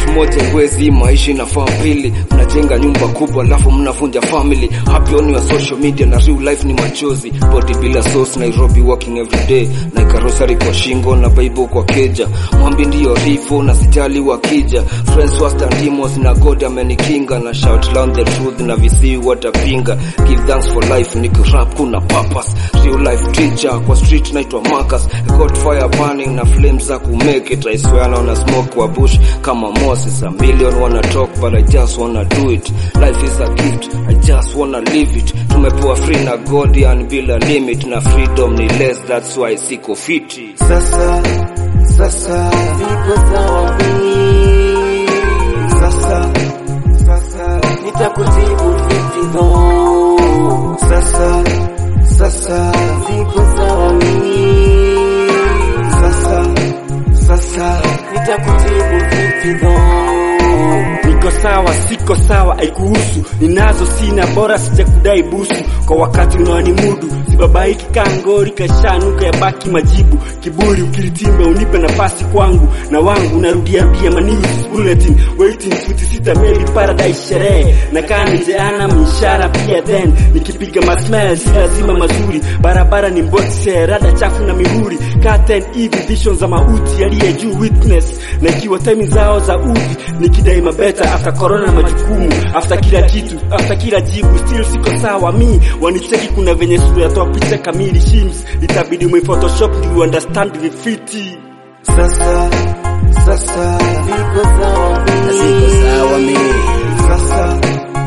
moja iwezi maisha inafaa mbili mnajenga nyumba kubwa alafu mnavunja family happy on your social media na real life ni machozi body bila sauce Nairobi working every day na karosari kwa shingo na bible kwa keja mwambi ndiyo rifo na sijali wakija friends wastandimos na god amenikinga na shout loud the truth na visii watapinga give thanks for life nikirap kuna purpose real life teacher kwa street naitwa Marcus I got fire burning na flames za kumake it I swear naona smoke kwa bush kama Moses a million wanna talk but I just wanna do it life is a gift I just wanna live it tumepewa free na God yani bila limit na freedom ni less that's why siko fiti Sasa, sasa, Siko sawa mimi, sasa, sasa, nitakutibu fiti though. sasa, sasa, Siko sawa mimi, sasa, sasa, nitakutibu fiti though. niko sawa siko sawa haikuhusu ninazo sina bora sijakudai busu kwa wakati unaonimudu sibabaiki kangori kashanuka ya baki majibu kiburi ukiritimba unipe nafasi kwangu na wangu narudia rudia manews bulletin waiting futi sita maybe paradise sherehe na kaa nijeana mshara pia then nikipiga masmel si lazima mazuri barabara ni mbotse rada chafu na mihuri curtain hivi vision za mauti aliye juu witness na ikiwa time zao za udhi nikidai mabeta after corona na majukumu after kila kitu after kila jibu still siko sawa mi wanicheki kuna venye sura yatoa picha kamili shims itabidi umephotoshop ndio understand vifiti sasa, sasa, Siko sawa na siko mimi, sawa mimi sasa,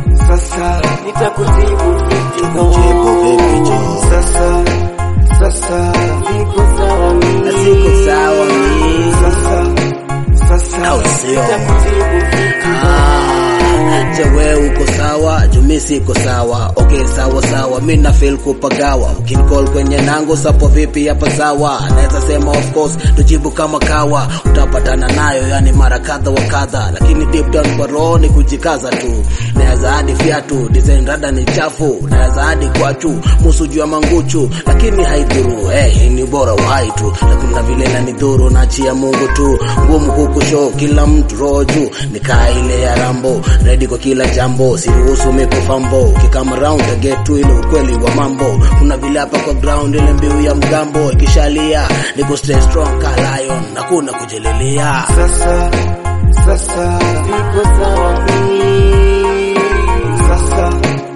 sasa, nitakutibu fiti jibu vipi though. jo sasa, sasa, Siko sawa na siko mimi, sawa mimi sasa, sasa, au sio nitakutibu fiti Ah, je wewe uko sawa jumi siko sawa okay sawa sawa mi na feel kupagawa ukinicall kwenye nango sapo vipi hapa sawa naweza sema of course tujibu kama kawa utapatana nayo yani mara kadha wa kadha lakini deep down kwa roho ni kujikaza tu naweza hadi fiatu design rada ni chafu naweza hadi kwatu musu juu ya manguchu lakini haidhuru hey, ni bora uhai tu lakini na vile nanidhuru naachia mungu tu ngumu kukusho kila mtu roho juu nikaa ile ya rambo ready kwa kila jambo siruhusu mikofambo ukikama round I get to ile ukweli wa mambo kuna vile hapa kwa ground ile mbiu ya mgambo ikishalia niko stay strong ka lion na kuna kujelelia sasa, sasa, Siko sawa mimi, sasa,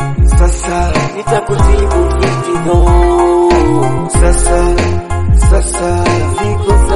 sasa, nitakutibu fiti though. sasa, sasa, Siko